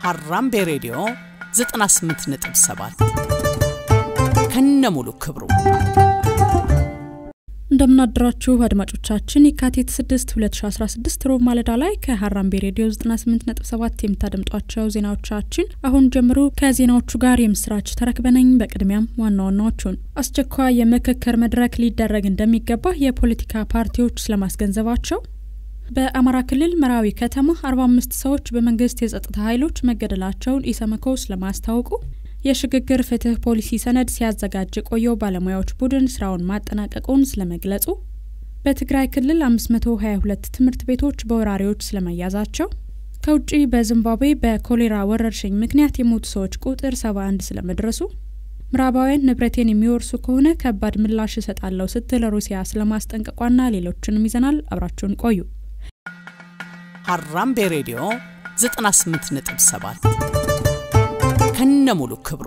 ሀራምቤ ሬዲዮ 98.7 ከነ ሙሉ ክብሩ እንደምናደራችሁ አድማጮቻችን የካቲት 6 2016 ሮብ ማለዳ ላይ ከሀራምቤ ሬዲዮ 98.7 የምታደምጧቸው ዜናዎቻችን አሁን ጀምሮ ከዜናዎቹ ጋር የምስራች ተረክበነኝ። በቅድሚያም ዋና ዋናዎቹን አስቸኳይ የምክክር መድረክ ሊደረግ እንደሚገባ የፖለቲካ ፓርቲዎች ስለማስገንዘባቸው፣ በአማራ ክልል መራዊ ከተማ 45 ሰዎች በመንግስት የጸጥታ ኃይሎች መገደላቸውን ኢሰመኮ ስለማስታወቁ የሽግግር ፍትህ ፖሊሲ ሰነድ ሲያዘጋጅ የቆየው ባለሙያዎች ቡድን ስራውን ማጠናቀቁን ስለመግለጹ፣ በትግራይ ክልል 522 ትምህርት ቤቶች በወራሪዎች ስለመያዛቸው፣ ከውጭ በዚምባብዌ በኮሌራ ወረርሽኝ ምክንያት የሞቱ ሰዎች ቁጥር 71 ስለመድረሱ፣ ምዕራባውያን ንብረቴን የሚወርሱ ከሆነ ከባድ ምላሽ እሰጣለሁ ስትል ሩሲያ ስለማስጠንቀቋና ሌሎችንም ይዘናል። አብራችሁን ቆዩ። ሀራምቤ ሬዲዮ 98.7 ከነ ሙሉ ክብሩ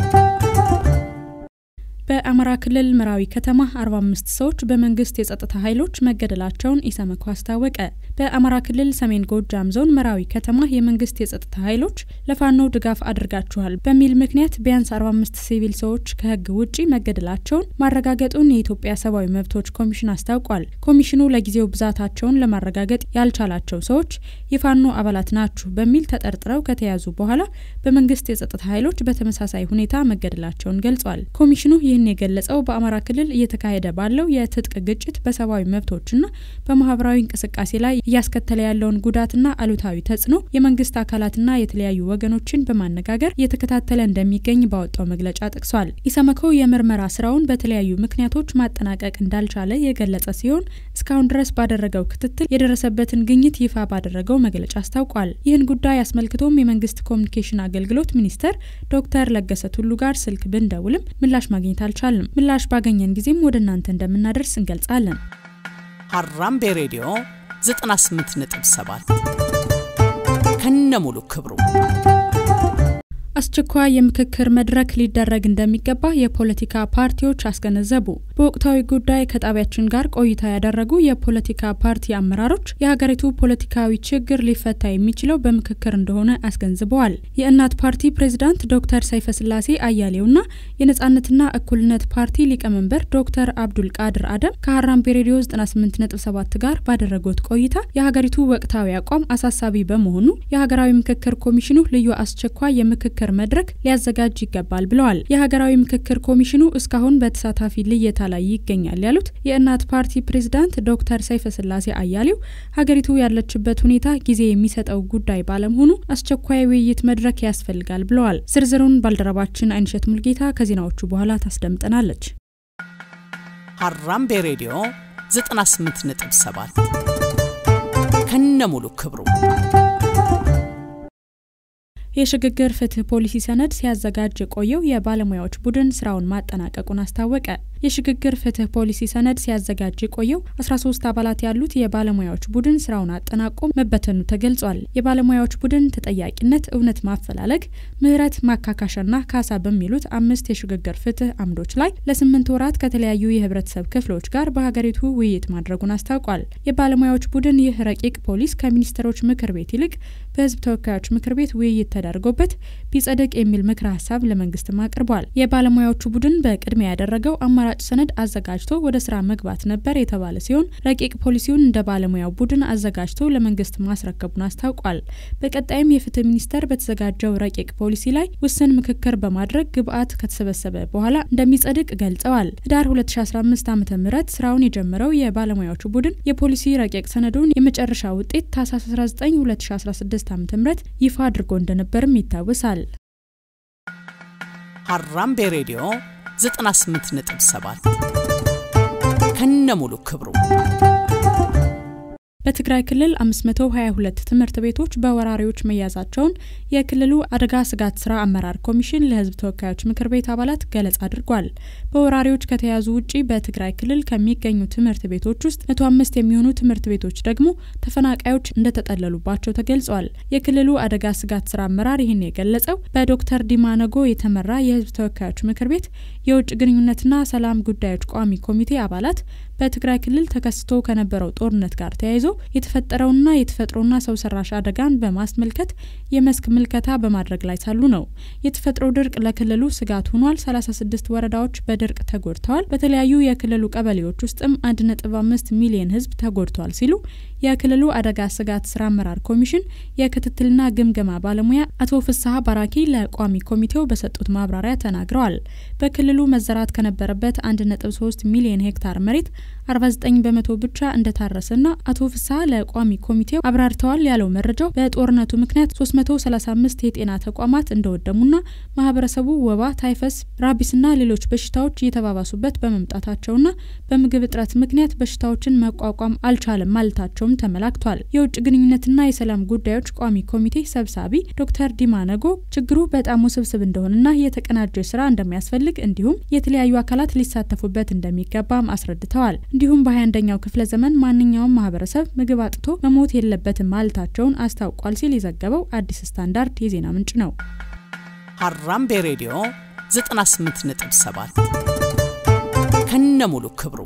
በአማራ ክልል መራዊ ከተማ 45 ሰዎች በመንግስት የጸጥታ ኃይሎች መገደላቸውን ኢሰመኮ አስታወቀ። በአማራ ክልል ሰሜን ጎጃም ዞን መራዊ ከተማ የመንግስት የጸጥታ ኃይሎች ለፋኖ ድጋፍ አድርጋችኋል በሚል ምክንያት ቢያንስ 45 ሲቪል ሰዎች ከህግ ውጪ መገደላቸውን ማረጋገጡን የኢትዮጵያ ሰብአዊ መብቶች ኮሚሽን አስታውቋል። ኮሚሽኑ ለጊዜው ብዛታቸውን ለማረጋገጥ ያልቻላቸው ሰዎች የፋኖ አባላት ናችሁ በሚል ተጠርጥረው ከተያዙ በኋላ በመንግስት የጸጥታ ኃይሎች በተመሳሳይ ሁኔታ መገደላቸውን ገልጿል። ኮሚሽኑ ይህን የገለጸው በአማራ ክልል እየተካሄደ ባለው የትጥቅ ግጭት በሰብአዊ መብቶችና በማህበራዊ እንቅስቃሴ ላይ እያስከተለ ያለውን ጉዳትና አሉታዊ ተጽዕኖ የመንግስት አካላትና የተለያዩ ወገኖችን በማነጋገር እየተከታተለ እንደሚገኝ ባወጣው መግለጫ ጠቅሷል። ኢሰመኮ የምርመራ ስራውን በተለያዩ ምክንያቶች ማጠናቀቅ እንዳልቻለ የገለጸ ሲሆን እስካሁን ድረስ ባደረገው ክትትል የደረሰበትን ግኝት ይፋ ባደረገው መግለጫ አስታውቋል። ይህን ጉዳይ አስመልክቶም የመንግስት ኮሚኒኬሽን አገልግሎት ሚኒስተር ዶክተር ለገሰ ቱሉ ጋር ስልክ ብንደውልም ምላሽ ማግኘት አልቻልንም። ምላሽ ባገኘን ጊዜም ወደ እናንተ እንደምናደርስ እንገልጻለን። ሀራምቤ ሬዲዮ 98.7 ከነ ሙሉ ክብሩ አስቸኳይ የምክክር መድረክ ሊደረግ እንደሚገባ የፖለቲካ ፓርቲዎች አስገነዘቡ። በወቅታዊ ጉዳይ ከጣቢያችን ጋር ቆይታ ያደረጉ የፖለቲካ ፓርቲ አመራሮች የሀገሪቱ ፖለቲካዊ ችግር ሊፈታ የሚችለው በምክክር እንደሆነ አስገንዝበዋል። የእናት ፓርቲ ፕሬዝዳንት ዶክተር ሰይፈ ስላሴ አያሌውና የነጻነትና እኩልነት ፓርቲ ሊቀመንበር ዶክተር አብዱል ቃድር አደም ከሀራምቤ ሬዲዮ 98.7 ጋር ባደረጉት ቆይታ የሀገሪቱ ወቅታዊ አቋም አሳሳቢ በመሆኑ የሀገራዊ ምክክር ኮሚሽኑ ልዩ አስቸኳይ የምክክር መድረክ ሊያዘጋጅ ይገባል ብለዋል። የሀገራዊ ምክክር ኮሚሽኑ እስካሁን በተሳታፊ ልየታ ላይ ይገኛል ያሉት የእናት ፓርቲ ፕሬዝዳንት ዶክተር ሰይፈ ስላሴ አያሌው ሀገሪቱ ያለችበት ሁኔታ ጊዜ የሚሰጠው ጉዳይ ባለመሆኑ አስቸኳይ ውይይት መድረክ ያስፈልጋል ብለዋል። ዝርዝሩን ባልደረባችን አይንሸት ሙልጌታ ከዜናዎቹ በኋላ ታስደምጠናለች። ሀራምቤ ሬዲዮ 98.7 ከነ ሙሉ ክብሩ የሽግግር ፍትህ ፖሊሲ ሰነድ ሲያዘጋጅ የቆየው የባለሙያዎች ቡድን ስራውን ማጠናቀቁን አስታወቀ። የሽግግር ፍትህ ፖሊሲ ሰነድ ሲያዘጋጅ የቆየው 13 አባላት ያሉት የባለሙያዎች ቡድን ስራውን አጠናቆ መበተኑ ተገልጿል። የባለሙያዎች ቡድን ተጠያቂነት፣ እውነት ማፈላለግ፣ ምህረት፣ ማካካሻና ካሳ በሚሉት አምስት የሽግግር ፍትህ አምዶች ላይ ለስምንት ወራት ከተለያዩ የህብረተሰብ ክፍሎች ጋር በሀገሪቱ ውይይት ማድረጉን አስታውቋል። የባለሙያዎች ቡድን ይህ ረቂቅ ፖሊስ ከሚኒስትሮች ምክር ቤት ይልቅ በህዝብ ተወካዮች ምክር ቤት ውይይት ተደርጎበት ቢጸድቅ የሚል ምክረ ሀሳብ ለመንግስትም አቅርቧል። የባለሙያዎቹ ቡድን በቅድሚያ ያደረገው አማራጭ ሰነድ አዘጋጅቶ ወደ ስራ መግባት ነበር የተባለ ሲሆን ረቂቅ ፖሊሲውን እንደ ባለሙያው ቡድን አዘጋጅቶ ለመንግስት ማስረከቡን አስታውቋል። በቀጣይም የፍትህ ሚኒስቴር በተዘጋጀው ረቂቅ ፖሊሲ ላይ ውስን ምክክር በማድረግ ግብአት ከተሰበሰበ በኋላ እንደሚጸድቅ ገልጸዋል። ህዳር 2015 ዓ ም ስራውን የጀመረው የባለሙያዎቹ ቡድን የፖሊሲ ረቂቅ ሰነዱን የመጨረሻ ውጤት ታህሳስ 19 2016 ዓ ም ይፋ አድርጎ እንደነበርም ይታወሳል። ሀራምቤ ሬዲዮ 98.7 ከነ ሙሉ ክብሩ በትግራይ ክልል 522 ትምህርት ቤቶች በወራሪዎች መያዛቸውን የክልሉ አደጋ ስጋት ስራ አመራር ኮሚሽን ለህዝብ ተወካዮች ምክር ቤት አባላት ገለጻ አድርጓል። በወራሪዎች ከተያዙ ውጪ በትግራይ ክልል ከሚገኙ ትምህርት ቤቶች ውስጥ 105 የሚሆኑ ትምህርት ቤቶች ደግሞ ተፈናቃዮች እንደተጠለሉባቸው ተገልጿል። የክልሉ አደጋ ስጋት ስራ አመራር ይህን የገለጸው በዶክተር ዲማ ነጎ የተመራ የህዝብ ተወካዮች ምክር ቤት የውጭ ግንኙነትና ሰላም ጉዳዮች ቋሚ ኮሚቴ አባላት በትግራይ ክልል ተከስቶ ከነበረው ጦርነት ጋር ተያይዞ የተፈጠረውና የተፈጥሮና ሰው ሰራሽ አደጋን በማስመልከት የመስክ ምልከታ በማድረግ ላይ ሳሉ ነው። የተፈጥሮ ድርቅ ለክልሉ ስጋት ሆኗል። 36 ወረዳዎች በድርቅ ተጎድተዋል። በተለያዩ የክልሉ ቀበሌዎች ውስጥም 1.5 ሚሊዮን ሕዝብ ተጎድቷል ሲሉ የክልሉ አደጋ ስጋት ስራ አመራር ኮሚሽን የክትትልና ግምገማ ባለሙያ አቶ ፍስሀ ባራኪ ለቋሚ ኮሚቴው በሰጡት ማብራሪያ ተናግረዋል። በክልሉ መዘራት ከነበረበት 1.3 ሚሊዮን ሄክታር መሬት 49 በመቶ ብቻ እንደታረሰና አቶ ፍስሀ ለቋሚ ኮሚቴው አብራርተዋል ያለው መረጃው በጦርነቱ ምክንያት 335 የጤና ተቋማት እንደወደሙና ማህበረሰቡ ወባ፣ ታይፈስ፣ ራቢስና ሌሎች በሽታዎች እየተባባሱበት በመምጣታቸውና በምግብ እጥረት ምክንያት በሽታዎችን መቋቋም አልቻለም ማለታቸውም ተመላክቷል። የውጭ ግንኙነትና የሰላም ጉዳዮች ቋሚ ኮሚቴ ሰብሳቢ ዶክተር ዲማ ነጎ ችግሩ በጣም ውስብስብ እንደሆነና የተቀናጀ ስራ እንደሚያስፈልግ እንዲሁም የተለያዩ አካላት ሊሳተፉበት እንደሚገባም አስረድተዋል። እንዲሁም በ21ኛው ክፍለ ዘመን ማንኛውም ማህበረሰብ ምግብ አጥቶ መሞት የለበትም ማለታቸውን አስታውቋል ሲል የዘገበው አዲስ ስታንዳርድ የዜና ምንጭ ነው። ሀራምቤ ሬዲዮ 98.7 ከነሙሉ ክብሩ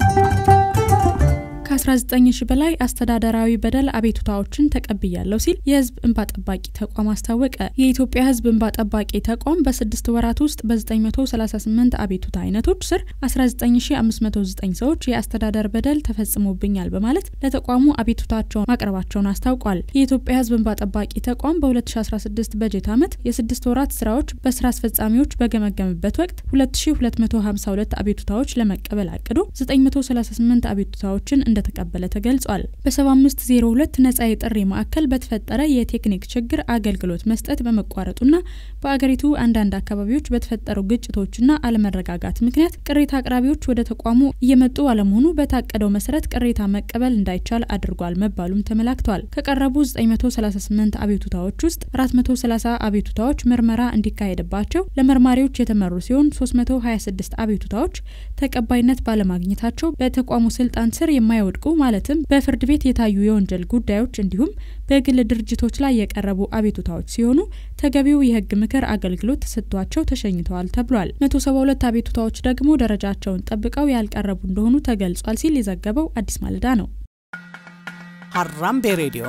ከ19 ሺ በላይ አስተዳደራዊ በደል አቤቱታዎችን ተቀብያለሁ ሲል የህዝብ እንባ ጠባቂ ተቋም አስታወቀ። የኢትዮጵያ ህዝብ እንባ ጠባቂ ተቋም በስድስት ወራት ውስጥ በ938 አቤቱታ አይነቶች ስር 19509 ሰዎች የአስተዳደር በደል ተፈጽሞብኛል በማለት ለተቋሙ አቤቱታቸውን ማቅረባቸውን አስታውቋል። የኢትዮጵያ ህዝብ እንባ ጠባቂ ተቋም በ2016 በጀት ዓመት የስድስት ወራት ስራዎች በስራ አስፈጻሚዎች በገመገምበት ወቅት 2252 አቤቱታዎች ለመቀበል አቅዶ 938 አቤቱታዎችን እንደ ተቀበለ ተገልጿል። በ7502 ነጻ የጥሪ ማዕከል በተፈጠረ የቴክኒክ ችግር አገልግሎት መስጠት በመቋረጡና በአገሪቱ አንዳንድ አካባቢዎች በተፈጠሩ ግጭቶችና አለመረጋጋት ምክንያት ቅሬታ አቅራቢዎች ወደ ተቋሙ እየመጡ አለመሆኑ በታቀደው መሰረት ቅሬታ መቀበል እንዳይቻል አድርጓል መባሉም ተመላክቷል። ከቀረቡ 938 አቤቱታዎች ውስጥ 430 አቤቱታዎች ምርመራ እንዲካሄድባቸው ለመርማሪዎች የተመሩ ሲሆን 326 አቤቱታዎች ተቀባይነት ባለማግኘታቸው በተቋሙ ስልጣን ስር የማይወድቁ ማለትም በፍርድ ቤት የታዩ የወንጀል ጉዳዮች እንዲሁም በግል ድርጅቶች ላይ የቀረቡ አቤቱታዎች ሲሆኑ ተገቢው የሕግ ምክር አገልግሎት ተሰጥቷቸው ተሸኝተዋል ተብሏል። 172 አቤቱታዎች ደግሞ ደረጃቸውን ጠብቀው ያልቀረቡ እንደሆኑ ተገልጿል ሲል የዘገበው አዲስ ማለዳ ነው። ሀራምቤ ሬዲዮ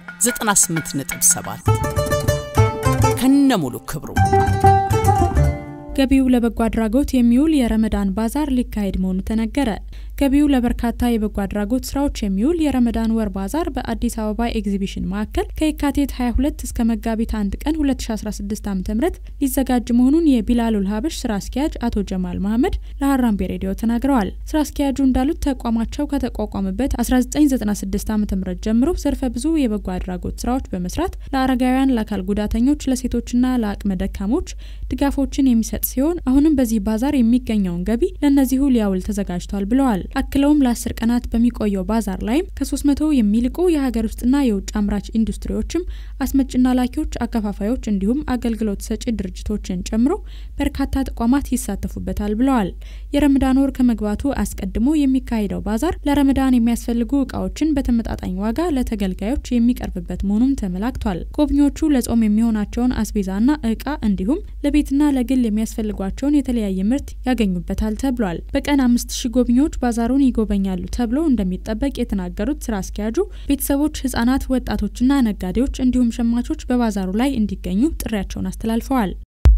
98.7 ከነሙሉ ክብሩ ገቢው ለበጎ አድራጎት የሚውል የረመዳን ባዛር ሊካሄድ መሆኑ ተነገረ። ገቢው ለበርካታ የበጎ አድራጎት ስራዎች የሚውል የረመዳን ወር ባዛር በአዲስ አበባ ኤግዚቢሽን ማዕከል ከየካቲት 22 እስከ መጋቢት 1 ቀን 2016 ዓ ም ሊዘጋጅ መሆኑን የቢላሉል ሀበሽ ስራ አስኪያጅ አቶ ጀማል መሀመድ ለሀራምቤ ሬዲዮ ተናግረዋል። ስራ አስኪያጁ እንዳሉት ተቋማቸው ከተቋቋመበት 1996 ዓ ም ጀምሮ ዘርፈ ብዙ የበጎ አድራጎት ስራዎች በመስራት ለአረጋውያን፣ ለአካል ጉዳተኞች፣ ለሴቶችና ለአቅመ ደካሞች ድጋፎችን የሚሰጥ ሲሆን አሁንም በዚህ ባዛር የሚገኘውን ገቢ ለእነዚሁ ሊያውል ተዘጋጅቷል ብለዋል። አክለውም ለአስር ቀናት በሚቆየው ባዛር ላይም ከ300 የሚልቁ የሀገር ውስጥና የውጭ አምራች ኢንዱስትሪዎችም አስመጭና ላኪዎች፣ አከፋፋዮች እንዲሁም አገልግሎት ሰጪ ድርጅቶችን ጨምሮ በርካታ ተቋማት ይሳተፉበታል ብለዋል። የረመዳን ወር ከመግባቱ አስቀድሞ የሚካሄደው ባዛር ለረመዳን የሚያስፈልጉ እቃዎችን በተመጣጣኝ ዋጋ ለተገልጋዮች የሚቀርብበት መሆኑም ተመላክቷል። ጎብኚዎቹ ለጾም የሚሆናቸውን አስቤዛና እቃ እንዲሁም ለቤትና ለግል የሚያስፈልጓቸውን የተለያየ ምርት ያገኙበታል ተብሏል። በቀን አምስት ሺህ ጎብኚዎች ባዛሩን ይጎበኛሉ ተብሎ እንደሚጠበቅ የተናገሩት ስራ አስኪያጁ ቤተሰቦች፣ ህጻናት፣ ወጣቶችና ነጋዴዎች እንዲሁም ሸማቾች በባዛሩ ላይ እንዲገኙ ጥሪያቸውን አስተላልፈዋል።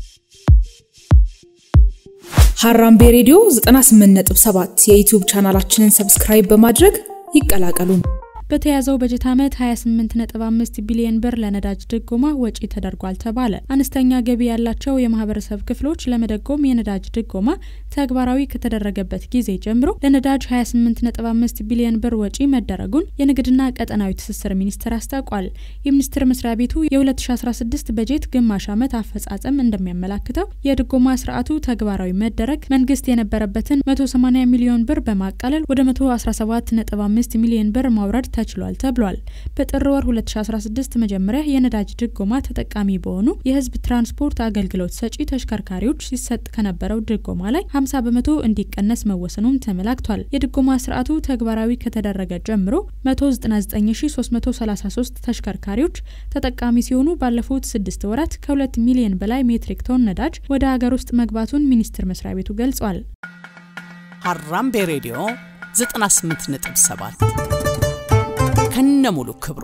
ሀራምቤ ሬዲዮ 98.7 የዩቲዩብ ቻናላችንን ሰብስክራይብ በማድረግ ይቀላቀሉን። በተያዘው በጀት ዓመት 28.5 ቢሊዮን ብር ለነዳጅ ድጎማ ወጪ ተደርጓል ተባለ። አነስተኛ ገቢ ያላቸው የማህበረሰብ ክፍሎች ለመደጎም የነዳጅ ድጎማ ተግባራዊ ከተደረገበት ጊዜ ጀምሮ ለነዳጅ 28.5 ቢሊዮን ብር ወጪ መደረጉን የንግድና ቀጠናዊ ትስስር ሚኒስቴር አስታውቋል። የሚኒስቴር መስሪያ ቤቱ የ2016 በጀት ግማሽ ዓመት አፈጻጸም እንደሚያመላክተው የድጎማ ስርዓቱ ተግባራዊ መደረግ መንግስት የነበረበትን 180 ሚሊዮን ብር በማቃለል ወደ 117.5 ሚሊዮን ብር ማውረድ ተችሏል ተብሏል። በጥር ወር 2016 መጀመሪያ የነዳጅ ድጎማ ተጠቃሚ በሆኑ የህዝብ ትራንስፖርት አገልግሎት ሰጪ ተሽከርካሪዎች ሲሰጥ ከነበረው ድጎማ ላይ 50 በመቶ እንዲቀነስ መወሰኑም ተመላክቷል። የድጎማ ስርዓቱ ተግባራዊ ከተደረገ ጀምሮ 199333 ተሽከርካሪዎች ተጠቃሚ ሲሆኑ ባለፉት ስድስት ወራት ከ2 ሚሊዮን በላይ ሜትሪክ ቶን ነዳጅ ወደ ሀገር ውስጥ መግባቱን ሚኒስቴር መስሪያ ቤቱ ገልጿል። ሀራምቤ ሬዲዮ 98.7 ከነሙሉ ክብሩ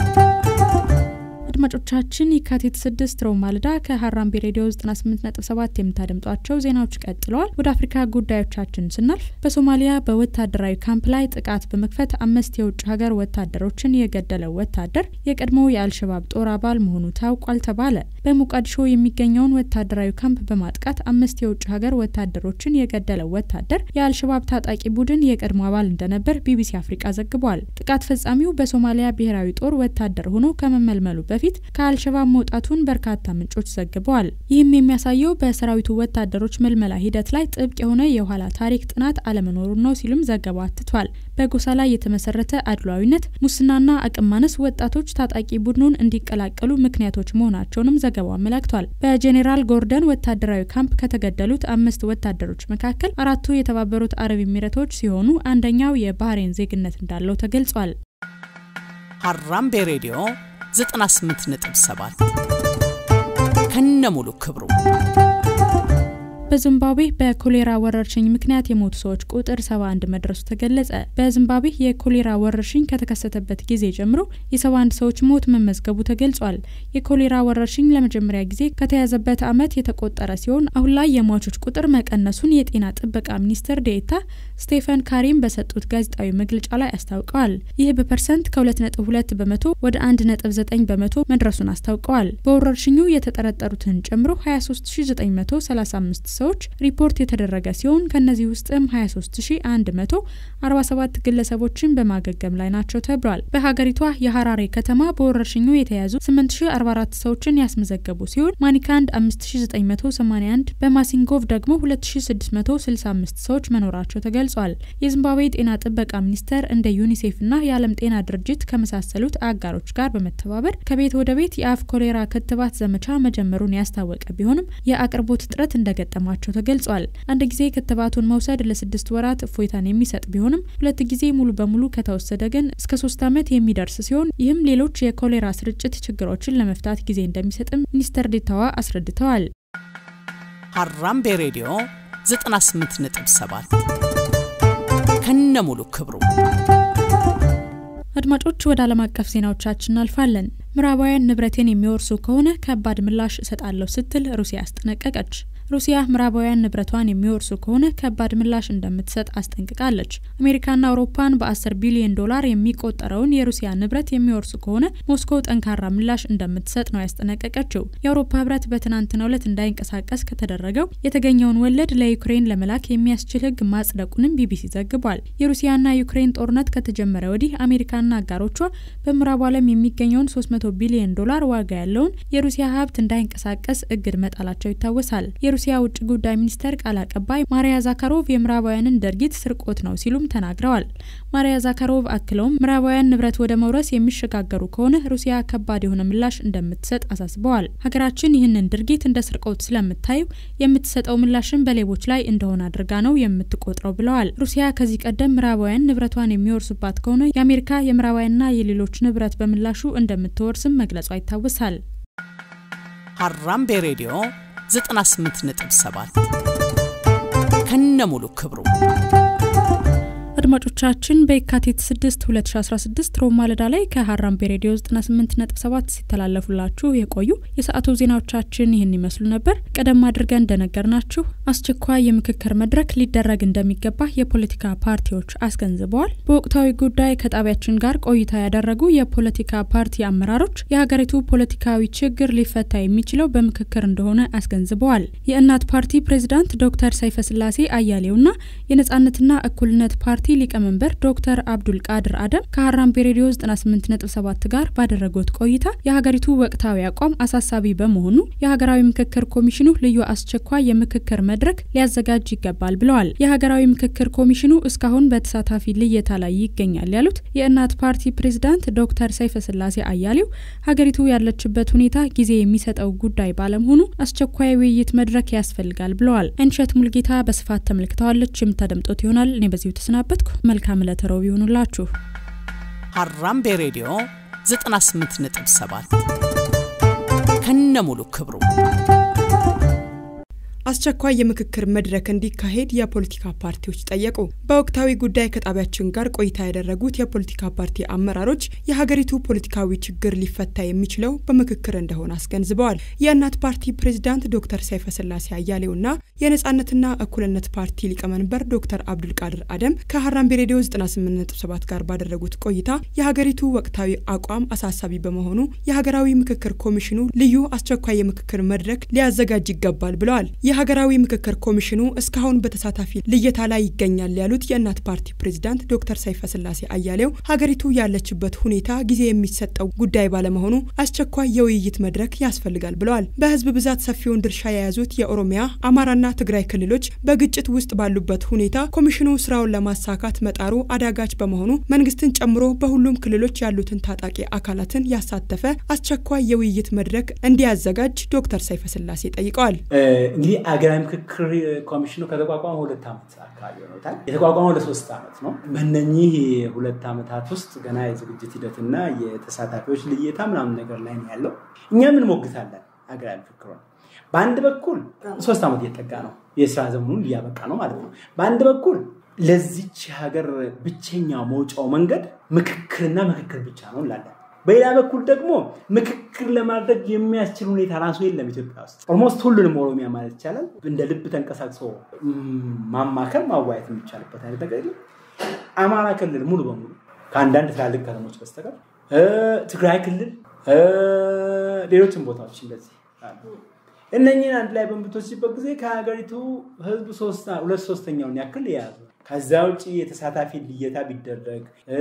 አድማጮቻችን የካቲት 6 ሮብ ማለዳ ከሀራምቤ ሬዲዮ 98.7 የምታደምጧቸው ዜናዎች ቀጥለዋል። ወደ አፍሪካ ጉዳዮቻችን ስናልፍ በሶማሊያ በወታደራዊ ካምፕ ላይ ጥቃት በመክፈት አምስት የውጭ ሀገር ወታደሮችን የገደለው ወታደር የቀድሞው የአልሸባብ ጦር አባል መሆኑ ታውቋል ተባለ። በሞቃዲሾ የሚገኘውን ወታደራዊ ካምፕ በማጥቃት አምስት የውጭ ሀገር ወታደሮችን የገደለው ወታደር የአልሸባብ ታጣቂ ቡድን የቀድሞ አባል እንደነበር ቢቢሲ አፍሪቃ ዘግቧል። ጥቃት ፈጻሚው በሶማሊያ ብሔራዊ ጦር ወታደር ሆኖ ከመመልመሉ በፊት ከአልሸባብ መውጣቱን በርካታ ምንጮች ዘግበዋል። ይህም የሚያሳየው በሰራዊቱ ወታደሮች ምልመላ ሂደት ላይ ጥብቅ የሆነ የኋላ ታሪክ ጥናት አለመኖሩን ነው ሲሉም ዘገባው አትቷል። በጎሳ ላይ የተመሰረተ አድሏዊነት፣ ሙስናና አቅም ማነስ ወጣቶች ታጣቂ ቡድኑን እንዲቀላቀሉ ምክንያቶች መሆናቸውንም ዘገባው አመላክቷል። በጄኔራል ጎርደን ወታደራዊ ካምፕ ከተገደሉት አምስት ወታደሮች መካከል አራቱ የተባበሩት አረብ ኤሚሬቶች ሲሆኑ አንደኛው የባህሬን ዜግነት እንዳለው ተገልጿል። ሀራምቤ ሬዲዮ 98.7 ከነሙሉ ክብሩ በዚምባብዌ በኮሌራ ወረርሽኝ ምክንያት የሞቱ ሰዎች ቁጥር 71 መድረሱ ተገለጸ። በዚምባብዌ የኮሌራ ወረርሽኝ ከተከሰተበት ጊዜ ጀምሮ የ71 ሰዎች ሞት መመዝገቡ ተገልጿል። የኮሌራ ወረርሽኝ ለመጀመሪያ ጊዜ ከተያዘበት ዓመት የተቆጠረ ሲሆን አሁን ላይ የሟቾች ቁጥር መቀነሱን የጤና ጥበቃ ሚኒስትር ዴኤታ ስቴፈን ካሪም በሰጡት ጋዜጣዊ መግለጫ ላይ አስታውቀዋል። ይህ በፐርሰንት ከ2.2 በመቶ ወደ 1.9 በመቶ መድረሱን አስታውቀዋል። በወረርሽኙ የተጠረጠሩትን ጨምሮ 23935 ሰዎች ሪፖርት የተደረገ ሲሆን ከነዚህ ውስጥም 23147 ግለሰቦችን በማገገም ላይ ናቸው ተብሏል። በሀገሪቷ የሀራሬ ከተማ በወረርሽኙ የተያዙ 8044 ሰዎችን ያስመዘገቡ ሲሆን ማኒካንድ 5981 በማሲንጎቭ ደግሞ 2665 ሰዎች መኖራቸው ተገልጿል። የዚምባብዌ ጤና ጥበቃ ሚኒስቴር እንደ ዩኒሴፍና የዓለም ጤና ድርጅት ከመሳሰሉት አጋሮች ጋር በመተባበር ከቤት ወደ ቤት የአፍ ኮሌራ ክትባት ዘመቻ መጀመሩን ያስታወቀ ቢሆንም የአቅርቦት እጥረት እንደገጠማቸው ተገልጿል። አንድ ጊዜ ክትባቱን መውሰድ ለስድስት ወራት እፎይታን የሚሰጥ ቢሆንም ሁለት ጊዜ ሙሉ በሙሉ ከተወሰደ ግን እስከ ሶስት ዓመት የሚደርስ ሲሆን ይህም ሌሎች የኮሌራ ስርጭት ችግሮችን ለመፍታት ጊዜ እንደሚሰጥም ሚኒስተር ዴታዋ አስረድተዋል። ሀራምቤ ሬዲዮ 98.7 ከነሙሉ ክብሩ አድማጮች ወደ ዓለም አቀፍ ዜናዎቻችን እናልፋለን። ምዕራባውያን ንብረቴን የሚወርሱ ከሆነ ከባድ ምላሽ እሰጣለሁ ስትል ሩሲያ አስጠነቀቀች። ሩሲያ ምዕራባውያን ንብረቷን የሚወርሱ ከሆነ ከባድ ምላሽ እንደምትሰጥ አስጠንቅቃለች። አሜሪካና አውሮፓን በ10 ቢሊዮን ዶላር የሚቆጠረውን የሩሲያ ንብረት የሚወርሱ ከሆነ ሞስኮ ጠንካራ ምላሽ እንደምትሰጥ ነው ያስጠነቀቀችው። የአውሮፓ ህብረት በትናንትናው ዕለት እንዳይንቀሳቀስ ከተደረገው የተገኘውን ወለድ ለዩክሬን ለመላክ የሚያስችል ህግ ማጽደቁንም ቢቢሲ ዘግቧል። የሩሲያና ዩክሬን ጦርነት ከተጀመረ ወዲህ አሜሪካና አጋሮቿ በምዕራቡ ዓለም የሚገኘውን 300 ቢሊዮን ዶላር ዋጋ ያለውን የሩሲያ ሀብት እንዳይንቀሳቀስ እግድ መጣላቸው ይታወሳል። የሩሲያ ውጭ ጉዳይ ሚኒስቴር ቃል አቀባይ ማሪያ ዛካሮቭ የምዕራባውያንን ድርጊት ስርቆት ነው ሲሉም ተናግረዋል። ማሪያ ዛካሮቭ አክለውም ምዕራባውያን ንብረት ወደ መውረስ የሚሸጋገሩ ከሆነ ሩሲያ ከባድ የሆነ ምላሽ እንደምትሰጥ አሳስበዋል። ሀገራችን ይህንን ድርጊት እንደ ስርቆት ስለምታዩ የምትሰጠው ምላሽን በሌቦች ላይ እንደሆነ አድርጋ ነው የምትቆጥረው ብለዋል። ሩሲያ ከዚህ ቀደም ምዕራባውያን ንብረቷን የሚወርሱባት ከሆነ የአሜሪካ የምዕራባውያንና የሌሎች ንብረት በምላሹ እንደምትወርስም መግለጿ ይታወሳል። ሀራምቤ ሬዲዮ 98.7 ከነሙሉ ክብሩ አድማጮቻችን በየካቲት 6 2016 ሮብ ማለዳ ላይ ከሀራምቤ ሬዲዮ 98.7 ሲተላለፉላችሁ የቆዩ የሰዓቱ ዜናዎቻችን ይህን ይመስሉ ነበር። ቀደም አድርገን እንደነገርናችሁ አስቸኳይ የምክክር መድረክ ሊደረግ እንደሚገባ የፖለቲካ ፓርቲዎች አስገንዝበዋል። በወቅታዊ ጉዳይ ከጣቢያችን ጋር ቆይታ ያደረጉ የፖለቲካ ፓርቲ አመራሮች የሀገሪቱ ፖለቲካዊ ችግር ሊፈታ የሚችለው በምክክር እንደሆነ አስገንዝበዋል። የእናት ፓርቲ ፕሬዝዳንት ዶክተር ሰይፈ ስላሴ አያሌውና የነጻነትና እኩልነት ፓርቲ ሊቀመንበር ዶክተር አብዱል ቃድር አደም ከሀራምቤ ሬዲዮ 98.7 ጋር ባደረጉት ቆይታ የሀገሪቱ ወቅታዊ አቋም አሳሳቢ በመሆኑ የሀገራዊ ምክክር ኮሚሽኑ ልዩ አስቸኳይ የምክክር መድረክ ሊያዘጋጅ ይገባል ብለዋል። የሀገራዊ ምክክር ኮሚሽኑ እስካሁን በተሳታፊ ልየታ ላይ ይገኛል ያሉት የእናት ፓርቲ ፕሬዝዳንት ዶክተር ሰይፈ ስላሴ አያሌው ሀገሪቱ ያለችበት ሁኔታ ጊዜ የሚሰጠው ጉዳይ ባለመሆኑ አስቸኳይ ውይይት መድረክ ያስፈልጋል ብለዋል። አይንሸት ሙልጌታ በስፋት ተመልክተዋለች። የምታደምጡት ይሆናል። እኔ በዚሁ ተሰናበትኩ። መልካም ዕለተ ረቡዕ ይሁኑላችሁ። ሀራምቤ ሬዲዮ 98.7 ከነሙሉ ክብሩ አስቸኳይ የምክክር መድረክ እንዲካሄድ የፖለቲካ ፓርቲዎች ጠየቁ። በወቅታዊ ጉዳይ ከጣቢያችን ጋር ቆይታ ያደረጉት የፖለቲካ ፓርቲ አመራሮች የሀገሪቱ ፖለቲካዊ ችግር ሊፈታ የሚችለው በምክክር እንደሆነ አስገንዝበዋል። የእናት ፓርቲ ፕሬዚዳንት ዶክተር ሰይፈ ስላሴ አያሌውና የነጻነትና እኩልነት ፓርቲ ሊቀመንበር ዶክተር አብዱልቃድር አደም ከሀራምቤ ሬዲዮ 98.7 ጋር ባደረጉት ቆይታ የሀገሪቱ ወቅታዊ አቋም አሳሳቢ በመሆኑ የሀገራዊ ምክክር ኮሚሽኑ ልዩ አስቸኳይ የምክክር መድረክ ሊያዘጋጅ ይገባል ብለዋል። የሀገራዊ ምክክር ኮሚሽኑ እስካሁን በተሳታፊ ልየታ ላይ ይገኛል ያሉት የእናት ፓርቲ ፕሬዚዳንት ዶክተር ሰይፈ ስላሴ አያሌው ሀገሪቱ ያለችበት ሁኔታ ጊዜ የሚሰጠው ጉዳይ ባለመሆኑ አስቸኳይ የውይይት መድረክ ያስፈልጋል ብለዋል። በህዝብ ብዛት ሰፊውን ድርሻ የያዙት የኦሮሚያ አማራና ትግራይ ክልሎች በግጭት ውስጥ ባሉበት ሁኔታ ኮሚሽኑ ስራውን ለማሳካት መጣሩ አዳጋች በመሆኑ መንግስትን ጨምሮ በሁሉም ክልሎች ያሉትን ታጣቂ አካላትን ያሳተፈ አስቸኳይ የውይይት መድረክ እንዲያዘጋጅ ዶክተር ሰይፈ ስላሴ ጠይቀዋል። እንግዲህ አገራዊ ምክክር ኮሚሽኑ ከተቋቋመ ሁለት ዓመት አካባቢ ሆኖታል። የተቋቋመው ለሶስት ዓመት ነው። በእነኚህ ሁለት ዓመታት ውስጥ ገና የዝግጅት ሂደትና የተሳታፊዎች ልየታ ምናምን ነገር ላይ ነው ያለው። እኛ ምን ሞግታለን አገራዊ ምክክር በአንድ በኩል ሶስት ዓመት እየጠጋ ነው፣ የስራ ዘመኑን እያበቃ ነው ማለት ነው። በአንድ በኩል ለዚች ሀገር ብቸኛ መውጫው መንገድ ምክክርና ምክክር ብቻ ነው እንላለን። በሌላ በኩል ደግሞ ምክክር ለማድረግ የሚያስችል ሁኔታ ራሱ የለም ኢትዮጵያ ውስጥ። ኦልሞስት ሁሉንም ኦሮሚያ ማለት ይቻላል እንደ ልብ ተንቀሳቅሶ ማማከር ማዋየት የሚቻልበት አይነት ነገር የለም። አማራ ክልል ሙሉ በሙሉ ከአንዳንድ ትላልቅ ከተሞች በስተቀር ትግራይ ክልል፣ ሌሎችም ቦታዎች እንደዚህ አሉ። እነኝህን አንድ ላይ በምትወስድበት ጊዜ ከሀገሪቱ ህዝብ ሁለት ሶስተኛውን ያክል የያዙ ከዛ ውጭ የተሳታፊ ልየታ ቢደረግ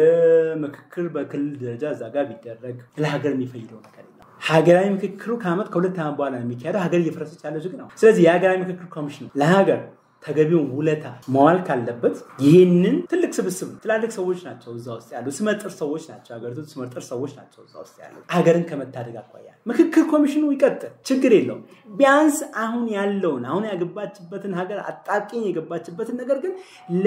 ምክክር በክልል ደረጃ እዛ ጋር ቢደረግ ለሀገር የሚፈይደው ነገር የለም። ሀገራዊ ምክክሩ ከዓመት ከሁለት ዓመት በኋላ ነው የሚካሄደው። ሀገር እየፈረሰች ያለው ዝግ ነው። ስለዚህ የሀገራዊ ምክክር ኮሚሽን ለሀገር ተገቢውን ውለታ መዋል ካለበት ይህንን ትልቅ ስብስብ ትላልቅ ሰዎች ናቸው እዛ ውስጥ ያሉ ስመጥር ሰዎች ናቸው። ሀገሪቱ ስመጥር ሰዎች ናቸው እዛ ውስጥ ያሉ ሀገርን ከመታደግ አኳያ ምክክር ኮሚሽኑ ይቀጥል፣ ችግር የለውም። ቢያንስ አሁን ያለውን አሁን ያገባችበትን ሀገር አጣብቂኝ የገባችበትን ነገር ግን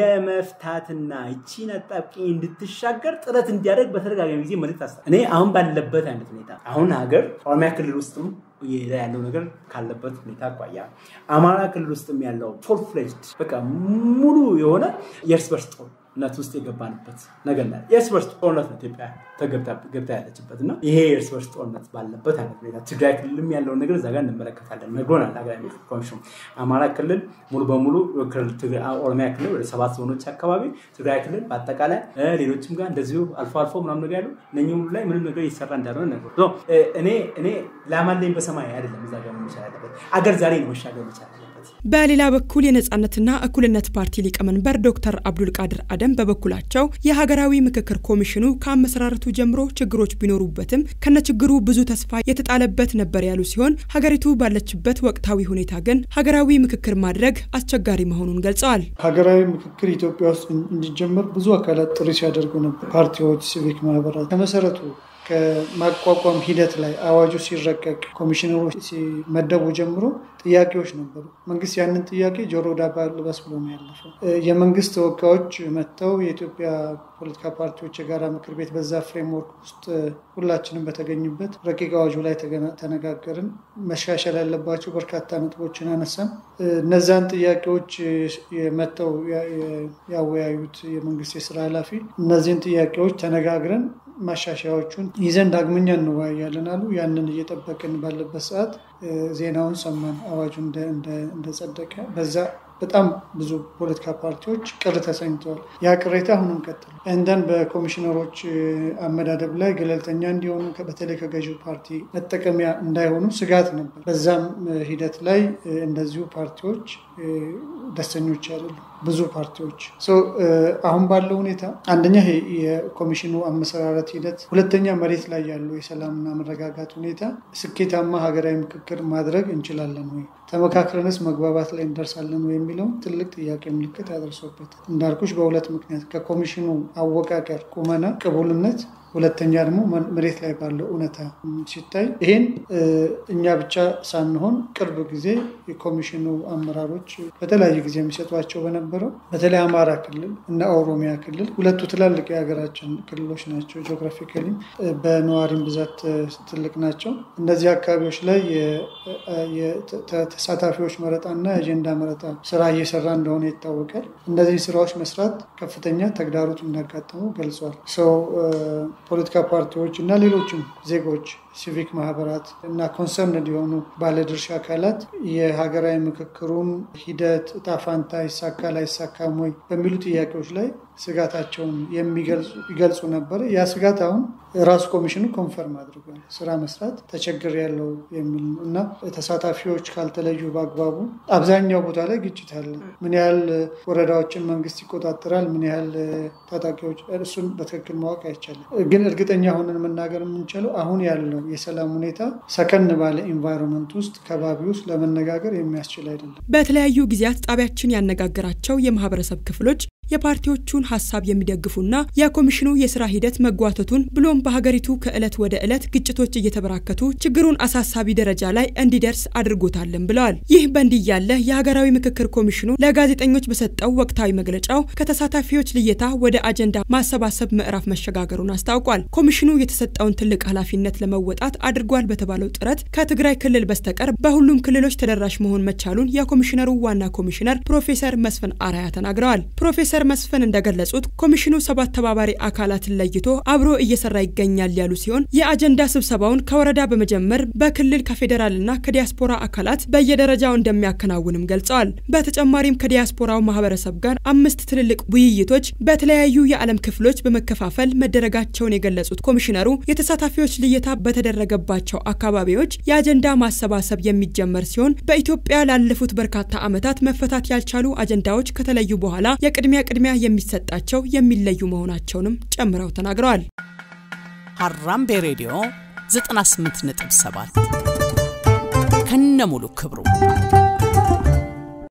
ለመፍታትና ይቺን አጣብቂኝ እንድትሻገር ጥረት እንዲያደርግ በተደጋጋሚ ጊዜ መልዕክት አስታ እኔ አሁን ባለበት አይነት ሁኔታ አሁን ሀገር ኦሮሚያ ክልል ውስጥም ያለው ነገር ካለበት ሁኔታ አኳያ አማራ ክልል ውስጥም ያለው ፉል ፍሌጅድ በቃ ሙሉ የሆነ የእርስ በርስ ጦርነት ውስጥ የገባንበት ነገር ና የእርስ በርስ ጦርነት ነው ኢትዮጵያ ገብታ ያለችበት እና ይሄ የእርስ በርስ ጦርነት ባለበት አይነት ሁኔታ ትግራይ ክልልም ያለውን ነገር እዛ ጋር እንመለከታለን። ነግሮናል ሀገራዊ ምክክር ኮሚሽኑ። አማራ ክልል ሙሉ በሙሉ ኦሮሚያ ክልል ወደ ሰባት ዞኖች አካባቢ፣ ትግራይ ክልል በአጠቃላይ ሌሎችም ጋር እንደዚሁ አልፎ አልፎ ምናምን ነገር ያሉ እነኚህ ሁሉ ላይ ምንም ነገር እየሰራ እንዳልሆነ ነግሮ እኔ እኔ ላማለኝ በሰማይ አይደለም እዛ ጋር መቻል ያለበት አገር ዛሬ ነው መሻገር መቻል ያለበት። በሌላ በኩል የነጻነትና እኩልነት ፓርቲ ሊቀመንበር ዶክተር አብዱልቃድር አደም በበኩላቸው የሀገራዊ ምክክር ኮሚሽኑ ከአመሰራረቱ ጀምሮ ችግሮች ቢኖሩበትም ከነችግሩ ብዙ ተስፋ የተጣለበት ነበር ያሉ ሲሆን ሀገሪቱ ባለችበት ወቅታዊ ሁኔታ ግን ሀገራዊ ምክክር ማድረግ አስቸጋሪ መሆኑን ገልጸዋል። ሀገራዊ ምክክር ኢትዮጵያ ውስጥ እንዲጀመር ብዙ አካላት ጥሪ ሲያደርጉ ነበር። ፓርቲዎች፣ ሲቪክ ማህበራት ከመሰረቱ ከማቋቋም ሂደት ላይ አዋጁ ሲረቀቅ ኮሚሽነሮች ሲመደቡ ጀምሮ ጥያቄዎች ነበሩ። መንግስት ያንን ጥያቄ ጆሮ ዳባ ልበስ ብሎ ነው ያለፈው። የመንግስት ተወካዮች መጥተው የኢትዮጵያ ፖለቲካ ፓርቲዎች የጋራ ምክር ቤት በዛ ፍሬምወርክ ውስጥ ሁላችንም በተገኙበት ረቂቅ አዋጁ ላይ ተነጋገርን። መሻሻል ያለባቸው በርካታ ነጥቦችን አነሳን። እነዛን ጥያቄዎች መጥተው ያወያዩት የመንግስት የስራ ኃላፊ እነዚህን ጥያቄዎች ተነጋግረን ማሻሻያዎቹን ይዘን ዳግመኛ እንወያያለን አሉ። ያንን እየጠበቅን ባለበት ሰዓት ዜናውን ሰማን፣ አዋጁ እንደጸደቀ። በዛ በጣም ብዙ ፖለቲካ ፓርቲዎች ቅር ተሰኝተዋል። ያ ቅሬታ አሁንም ቀጥል እንደን በኮሚሽነሮች አመዳደብ ላይ ገለልተኛ እንዲሆኑ በተለይ ከገዢው ፓርቲ መጠቀሚያ እንዳይሆኑ ስጋት ነበር። በዛም ሂደት ላይ እንደዚሁ ፓርቲዎች ደስተኞች አይደሉም። ብዙ ፓርቲዎች አሁን ባለው ሁኔታ አንደኛ የኮሚሽኑ አመሰራረት ሂደት፣ ሁለተኛ መሬት ላይ ያለው የሰላምና መረጋጋት ሁኔታ ስኬታማ ሀገራዊ ምክክር ማድረግ እንችላለን ወይ፣ ተመካክረንስ መግባባት ላይ እንደርሳለን ወይ የሚለውን ትልቅ ጥያቄ ምልክት ያደርሶበታል። እንዳልኩሽ በሁለት ምክንያት ከኮሚሽኑ አወቃቀር ቁመና ቅቡልነት ሁለተኛ ደግሞ መሬት ላይ ባለው እውነታ ሲታይ ይሄን እኛ ብቻ ሳንሆን ቅርብ ጊዜ የኮሚሽኑ አመራሮች በተለያየ ጊዜ የሚሰጧቸው በነበረው በተለይ አማራ ክልል እና ኦሮሚያ ክልል ሁለቱ ትላልቅ የሀገራችን ክልሎች ናቸው። ጂኦግራፊካሊ በነዋሪም ብዛት ትልቅ ናቸው። እነዚህ አካባቢዎች ላይ ተሳታፊዎች መረጣና የአጀንዳ መረጣ ስራ እየሰራ እንደሆነ ይታወቃል። እነዚህ ስራዎች መስራት ከፍተኛ ተግዳሮት እንዳጋጠሙ ገልጿል። ሰው ፖለቲካ ፓርቲዎች እና ሌሎችም ዜጎች ሲቪክ ማህበራት እና ኮንሰርን የሆኑ ባለድርሻ አካላት የሀገራዊ ምክክሩን ሂደት እጣ ፋንታ ይሳካል አይሳካም ወይ በሚሉ ጥያቄዎች ላይ ስጋታቸውን ይገልጹ ነበር። ያ ስጋት አሁን ራሱ ኮሚሽኑ ኮንፈርም አድርጓል። ስራ መስራት ተቸግር ያለው የሚል ነው እና ተሳታፊዎች ካልተለዩ በአግባቡ አብዛኛው ቦታ ላይ ግጭት አለ። ምን ያህል ወረዳዎችን መንግስት ይቆጣጠራል፣ ምን ያህል ታጣቂዎች፣ እሱን በትክክል ማወቅ አይቻልም። ግን እርግጠኛ ሆነን መናገር የምንችለው አሁን ያለው የሰላም ሁኔታ ሰከን ባለ ኢንቫይሮንመንት ውስጥ ከባቢ ውስጥ ለመነጋገር የሚያስችል አይደለም። በተለያዩ ጊዜያት ጣቢያችን ያነጋገራቸው የማህበረሰብ ክፍሎች የፓርቲዎቹን ሀሳብ የሚደግፉና የኮሚሽኑ የስራ ሂደት መጓተቱን ብሎም በሀገሪቱ ከዕለት ወደ ዕለት ግጭቶች እየተበራከቱ ችግሩን አሳሳቢ ደረጃ ላይ እንዲደርስ አድርጎታልን ብለዋል። ይህ በእንዲህ ያለ የሀገራዊ ምክክር ኮሚሽኑ ለጋዜጠኞች በሰጠው ወቅታዊ መግለጫው ከተሳታፊዎች ልየታ ወደ አጀንዳ ማሰባሰብ ምዕራፍ መሸጋገሩን አስታውቋል። ኮሚሽኑ የተሰጠውን ትልቅ ኃላፊነት ለመወጣት አድርጓል በተባለው ጥረት ከትግራይ ክልል በስተቀር በሁሉም ክልሎች ተደራሽ መሆን መቻሉን የኮሚሽነሩ ዋና ኮሚሽነር ፕሮፌሰር መስፍን አራያ ተናግረዋል። ፕሮፌሰር መስፍን እንደገለጹት ኮሚሽኑ ሰባት ተባባሪ አካላትን ለይቶ አብሮ እየሰራ ይገኛል ያሉ ሲሆን የአጀንዳ ስብሰባውን ከወረዳ በመጀመር በክልል ከፌዴራልና ከዲያስፖራ አካላት በየደረጃው እንደሚያከናውንም ገልጸዋል። በተጨማሪም ከዲያስፖራው ማህበረሰብ ጋር አምስት ትልልቅ ውይይቶች በተለያዩ የዓለም ክፍሎች በመከፋፈል መደረጋቸውን የገለጹት ኮሚሽነሩ የተሳታፊዎች ልየታ በተደረገባቸው አካባቢዎች የአጀንዳ ማሰባሰብ የሚጀመር ሲሆን በኢትዮጵያ ላለፉት በርካታ ዓመታት መፈታት ያልቻሉ አጀንዳዎች ከተለዩ በኋላ የቅድሚያ ቅድሚያ የሚሰጣቸው የሚለዩ መሆናቸውንም ጨምረው ተናግረዋል። ሀራምቤ ሬዲዮ 98.7 ከነሙሉ ክብሩ